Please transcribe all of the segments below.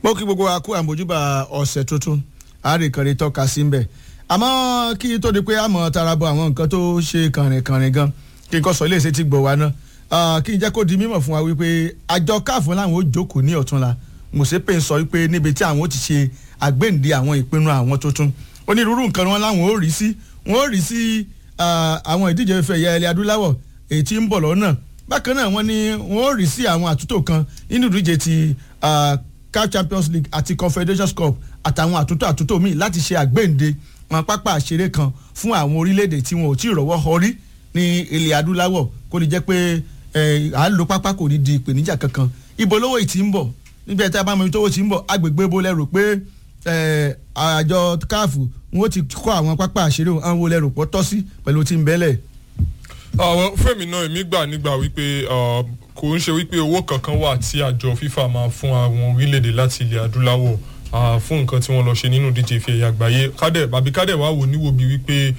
mo kí gbogbo wa kú àmójúbà ọ̀sẹ̀ tuntun àárẹ̀kànrin tọ́ka sí mbẹ̀ àmọ́ kí tó di pé àmọ́ tara bọ àwọn nǹkan tó ṣe kànrìnkànrìn gan kí n kọ́ sọ iléeṣẹ́ ti gbọ̀ wá náà kí n jẹ́ kó di mímọ̀ fún wa wípé àjọ káàfù làwọn ó jókòó ní ọ̀túnla mùsèpè ń sọ wípé níbi tí àwọn ó ti ṣe àgbéǹde àwọn ìpinnu àwọn tuntun onírúurú nǹkan wọn làwọn ó rí sí wọn ó rí sí àwọn ìdíje ìfẹ́ ẹ̀yà ilẹ̀ adúláwọ̀ èyí tí ń bọ̀ lọ́nà bákan náà wọ́n ní wọ́n ó rí sí àwọn àtúntò kan nínú ìdíje ti CAF Champions League àti Confederations Cup àtàwọn àtúntò àtúntò míì láti ṣe àgbéǹde wọn pápá àṣeré kan fún àwọn orílẹ̀-èdè tí wọn ò tí ì rọ́wọ́ họrí ní ilẹ̀ adúláwọ̀ kó lè jẹ́ pé à ń lo pápá kò ní di ìpèníjà kankan ibo lówó ì ti ń bọ̀ níbi ẹ̀ta bá mọ ibi tówó ti ń bọ̀ agbègbè bó lẹ́rù pé àjọ CAF wọn ó ti kọ́ àwọn pápá àṣeré àwọn wo lẹ́rù pọ̀ tọ́ sí pẹ̀lú tí ń bẹ́lẹ̀ àwọn fẹ́mi náà èmi gbà nígbà wípé kò ń ṣe wípé owó kankan wà tí àjọ FIFA máa fún àwọn orílẹ̀-èdè láti ilẹ̀ adúláwọ̀ fún nǹkan tí wọ́n lọ ṣe nínú díje ìfẹ́ ẹ̀yà àgbáyé kádẹ̀ bàbí kádẹ̀ wá wò níwò bí wípé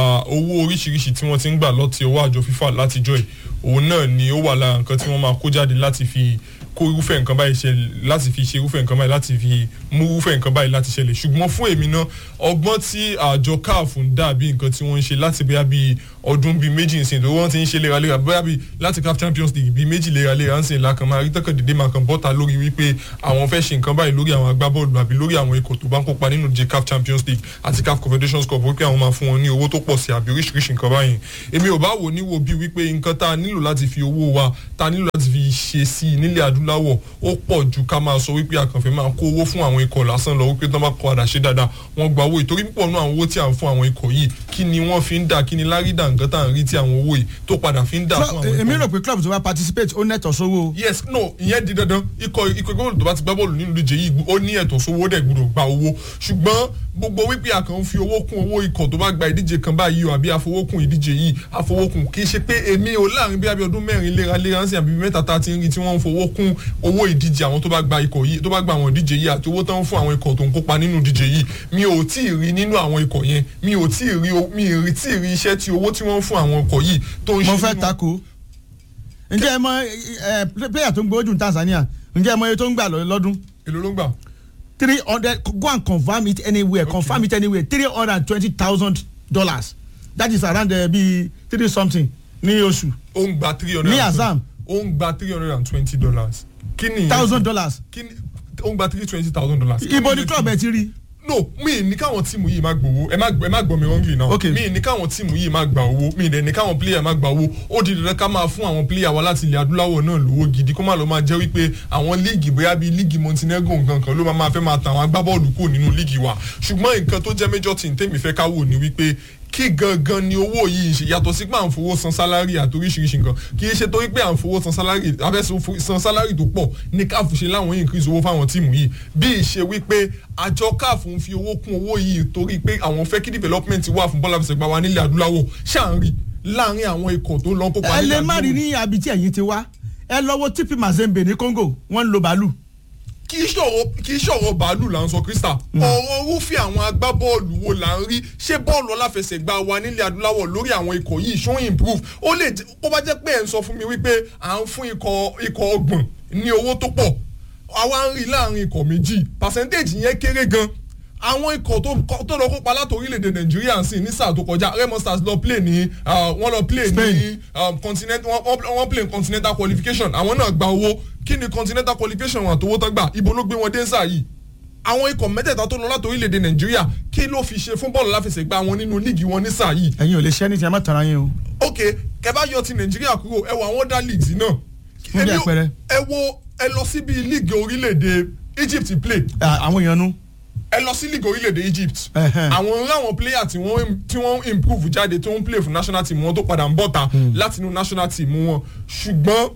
owó oríṣiríṣi tí wọ́n ti ń gbà lọ́ti owó àjọ FIFA látijọ́ yìí òun náà ni ó wà lára nǹkan tí wọ́n máa kó jáde láti fi kó irúfẹ́ nǹkan báyìí ṣe láti fi ṣe irúfẹ́ nǹkan báyìí láti fi mú irúfẹ́ nǹkan báyìí láti ṣẹlẹ̀ ṣùgbọ́n fún èmi náà ọgbọ́n tí àjọ CAF ń dà bí nǹkan tí wọ́n ń ṣe láti bóyá bíi ọdún bíi méjì nsìn tó wọ́n ti ń ṣe léraléra bóyá bíi láti CAF Champions League bíi méjì léraléra nsìn lákàn máa rí tọkàn dédé máa kàn bọ́ta lórí wípé àwọn fẹ́ ṣe nǹkan báyìí lórí àwọn agbábọ́ọ̀lù àbí lórí àwọn ikọ̀ tó bá ń kópa nínú jẹ CAF Champions League àti CAF Confederations Cup wípé àwọn máa fún wọn ní owó tó pọ̀ sí àbí oríṣiríṣi nǹkan báyìí èmi ò bá wò níwò bíi wípé nǹkan tá a nílò láti fi owó wa tá a nílò láti fi ṣe sí i nílẹ̀ adúláwọ̀ ó pọ̀ ju ká máa sọ wípé àkànfẹ́ máa kó owó fún àwọn ikọ̀ lásán lọ wípé tán bá kọ́ àdá ṣe dáadáa wọ́n gba owó ìtorí púpọ̀ nú àwọn owó tí à ń fún àwọn ikọ̀ yìí kí ni wọ́n fi ń dà kí ni lárídà nǹkan tá à ń rí tí àwọn owó yìí tó padà fi ń dà fún àwọn ikọ̀. èmi rò pé club tó bá participate ó nẹ̀tọ̀ sówó. yes no ìyẹn di dandan ikọ̀ ikọ̀ góòlù tó bá ti gbá bọ́ọ̀lù nínú ìdíje yìí ó ní ẹ̀tọ́ sówó dẹ̀ gbọ́dọ̀ gba owó ṣùgbọ́n gbogbo wípé a kàn ń fi owó kún owó ikọ̀ tó bá gba ìdíje kan báyìí o àbí àfowókùn ìdíje yìí àfowókùn kì í ṣe pé èmi ò láàrin bí abẹ́ ọdún mẹ́rin léraléra ń sìn àbí mẹ́ta tá a ti ń rí tí wọ́n ń fowó kún owó ìdíje àwọn tó bá gba ikọ̀ yìí tó bá gba àwọn ìdíje yìí àti owó tó ń fún àwọn ikọ̀ tó ń kópa nínú ìdíje yìí mi ò tí ì rí nínú àwọn ikọ̀ yẹn mi ò tí ì rí mi ì rí tí ì rí iṣẹ́ tí owó tí wọ́n ń fún àwọn ikọ̀ yìí tó ń ṣe mo fẹ́ tako ǹjẹ́ ẹ mọ player tó ń gbowó jù ní Tanzania ǹjẹ́ ẹ mọ iye tó ń gbà lọ́dún. èló ló ń gbà. three hundred go and confirm it anywhere okay. confirm it anywhere three hundred and twenty thousand dollars that is around uh, bi three something ní oṣù. ó ń gba three hundred ní Azam. ó ń gba three hundred and twenty dollars. kí ni thousand dollars. kí ni ó ń gba three twenty thousand dollars. ibo ni club ẹ ti rí no mi ní káwọn tíìmù yìí máa gbowó ẹ má ẹ má gbọ́ mi wrongly now Okay. mi ní káwọn tíìmù yìí máa gbà owó mi dẹ̀ ní káwọn player máa gbà owó ó di dandan ká máa fún àwọn player wa láti ilẹ̀ adúláwọ̀ náà lówó gidi kó má lọ máa jẹ́ wípé àwọn líìgì bóyá bíi líìgì Montenegro nǹkan kan ló máa máa fẹ́ máa ta àwọn agbábọ́ọ̀lù kù nínú líìgì wa ṣùgbọ́n nǹkan tó jẹ́ major team tèmi fẹ́ ká wò ní wípé kí gangan ni owó yìí ṣe yàtọ̀ sí pé à ń fowó san sálárì àti oríṣiríṣi nǹkan kì í ṣe torí pé à ń fowó san sálárì abẹ́ san sálárì tó pọ̀ ní káàfù ṣe láwọn increase owó fáwọn tíìmù yìí bí ìṣe wípé àjọ káàfù ń fi owó kún owó yìí torí pé àwọn fẹ́ kí development wà fún bọ́lá fẹsẹ̀ gbà wá nílẹ̀ adúláwọ̀ ṣáà ń rí láàrin àwọn ikọ̀ tó lọ kópa ẹ lè nílẹ̀ má rí ní àbí tí ẹ̀yin ti wá ẹ lọ wo TP Mazembe ní Congo wọ́n ń lo bàálù. kì í ṣọ̀rọ̀ kì í ṣọ̀rọ̀ bàálù là ń sọ krista ọ̀rọ̀ rúfin àwọn agbábọ́ọ̀lù wo là ń rí ṣé bọ́ọ̀lù aláfẹsẹ̀gbá wa nílẹ̀ adúláwọ̀ lórí àwọn ikọ̀ yìí ṣó improve ó lè jẹ́ kó bá jẹ́ pé ẹ̀ ń sọ fún mi wípé à ń fún ikọ̀ ikọ̀ ọgbọ̀n ní owó tó pọ̀ àwa ń rí láàrin ikọ̀ méjì percentage yẹn kéré gan àwọn ikọ̀ tó tó lọ kópa láti orílẹ̀-èdè nàìjíríà sí ní sáà tó kọjá remo stars lọ play ní wọ́n lọ play ní Spain. um, continent wọ́n wọ́n play continental qualification àwọn náà gba owó kí ni continental qualification wọn àtowó tán gbà ibo ló gbé wọn dé sáà yìí àwọn ikọ̀ mẹ́tẹ̀ẹ̀ta tó lọ láti orílẹ̀-èdè nàìjíríà kí ló fi ṣe fún bọ́ọ̀lù láfẹsẹ̀gbá wọn nínú líìgì wọn ní sáà yìí ẹ̀yin ò lè ṣẹ́ ní ti ẹ má tara yín o. ok kẹ bá yọ ti nàìjíríà kúrò ẹ wo àwọn other leagues náà Fún bí Èmi ò- àpẹẹrẹ. ẹ wo ẹ lọ síbi líìgì orílẹ̀-èdè Egypt play Ah, àwọn èèyàn nu. ẹ lọ sí league orílẹ̀-èdè Egypt Ẹhẹ́n. àwọn ráwọn player tí wọ́n tí wọ́n improve jáde tó ń play fún national team wọn tó padà ń bọ̀ta láti inú national team wọn ṣùgbọ́n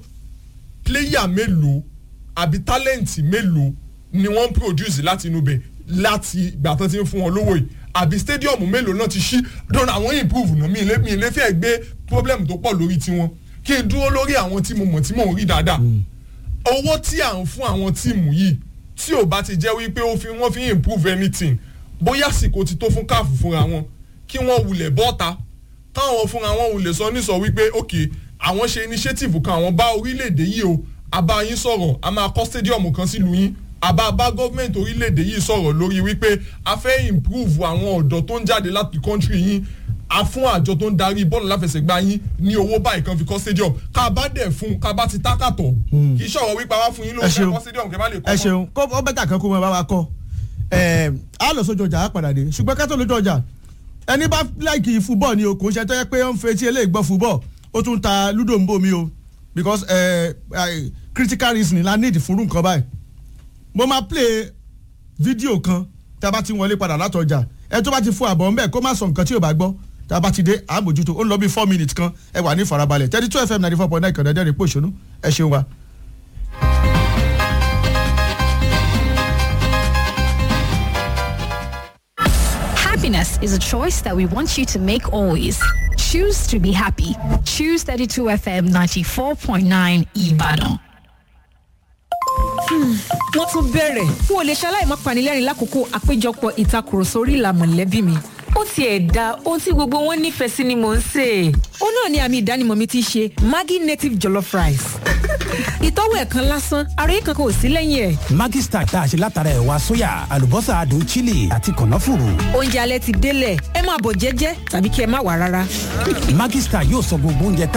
player mélòó àbí talent mélòó ni wọ́n produce láti inú bẹ̀ láti ìgbà tán ti ń fún wọn lówó yìí àbí stadium mélòó náà ti ṣí dọ́nà àwọn improve náà mi ì lè mi ì lè fẹ́ gbé problem tó pọ̀ lórí tiwọn kí n dúró lórí àwọn tí mo mọ̀ tí mò ń rí dáadáa owó tí à ń fún àwọn tíìmù yìí tí ò bá ti jẹ́ wípé ó fi wọ́n fi improve anything bóyá àsìkò ti tó fún káàfù fúnra wọn kí wọ́n wulẹ̀ bọ́ta káwọn fúnra wọn wulẹ̀ sọ nísọ wípé ok àwọn ṣe initiative kan àwọn bá orílẹ̀-èdè yìí o a bá yín sọ̀rọ̀ a máa kọ́ stadium kan sílùú yín àbá bá gọ́ọ̀mẹ̀ntì orílẹ̀-èdè yìí sọ̀rọ̀ lórí wípé a fẹ́ improve àwọn ọ̀dọ́ tó ń jáde láti country yín a fún àjọ tó ń darí bọ́ọ̀lù láfẹsẹ̀gbá yín ní owó báyìí kan fi kọ́ stadium ká bá dẹ̀ fún ká bá ti tákàtọ̀ kì í ṣọ̀rọ̀ wípé a wá fún yín lówó Ẹ fẹ́ ṣeun. kọ́ stadium kẹ́ bá lè kọ́ ẹ mọ́. ṣeun kó ọ bẹ́tà kan kó mọ bá wa kọ́ ẹ á lọ sójú ọjà á padà dé ṣùgbọ́n ká tó lójú ọjà ẹni bá láìkì fúbọ̀ ni o kò ń ṣe tó yẹ pé ó ń fetí eléyìí gbọ́ fúbọ̀ ó tún ta lúdò ń bò mí o because ẹ ẹ critical reasoning la need fúnrú nǹkan báyìí mo máa play fídíò kan tá a bá ti wọlé padà látọjà ẹ tó bá ti fún àbọ̀ ńbẹ kó má sọ nǹkan tí ò bá gbọ́ tá a bá ti dé àmójútó ó ń lọ bí four minutes kan ẹ wà ní ìfarabalẹ̀ thirty two fm ninety four point nine kọ̀dẹ́dẹ́rìn pòṣónú ẹ ṣeun wa. Happiness is a choice that we want you to make always. Choose to be happy. Choose 32 FM 94.9 Ibadan. wọ́n tún bẹ̀rẹ̀ n ò lè ṣaláì má panilẹ́rìn lákòókò àpéjọpọ̀ ìtakùrọ̀sọ orí ìlà mọ̀lẹ́bí mi. ó tiẹ̀ da ohun tí gbogbo wọn nífẹ̀ẹ́ sí ni mò ń sè é. ó náà ni àmì ìdánimọ̀ mi ti ṣe maggi native jollof rice. ìtọ́wò ẹ̀ kan lásán àròyé kankan ò sí lẹ́yìn ẹ̀. Maggi Star tá a ṣe látara ẹ̀wà sóyà àlùbọ́sà adùn chili àti kànáfùrù. oúnjẹ alẹ́ ti délẹ̀ ẹ máa bọ̀ jẹ́jẹ́ tàbí kí ẹ má wà rárá. Maggi Star yóò sọ gbogbo oúnjẹ tá